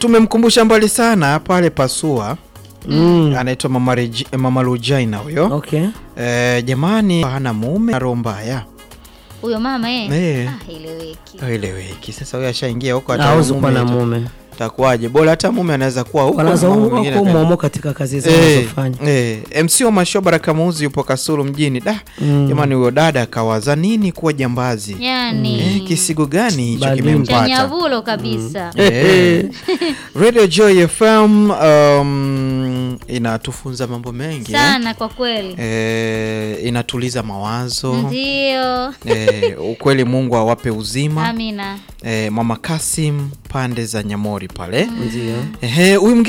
tumemkumbusha mbali sana pale Pasua Mm. anaitwa Mama, Regi- Mama Lujaina huyo Okay. eh, jamani hana mume na roho mbaya Huyo mama eh. Eh. Ah, eleweki. eleweki. Sasa huyo ashaingia huko, hata Hawezi kuwa na mume mume. itakuwaje? Bora hata mume anaweza kuwa huko Wanaza na mambo mengine huko yaka- mwomo katika kazi zao Eh, wanazofanya. eh, MC wa Mashobara Kamuzi yupo Kasulu mjini. Da, Mm. jamani huyo dada akawaza nini kuwa jambazi? Yaani Eh, kisigo gani hicho Bali cha kimempata? nyavulo kabisa. Eh. Radio Joy FM um, inatufunza mambo mengi eh? Sana kwa kweli. Eh, inatuliza mawazo Ndio. eh, ukweli Mungu awape uzima Amina. eh, Mama Kasim pande za Nyamori pale Ndio. Ehe, huyu mwingine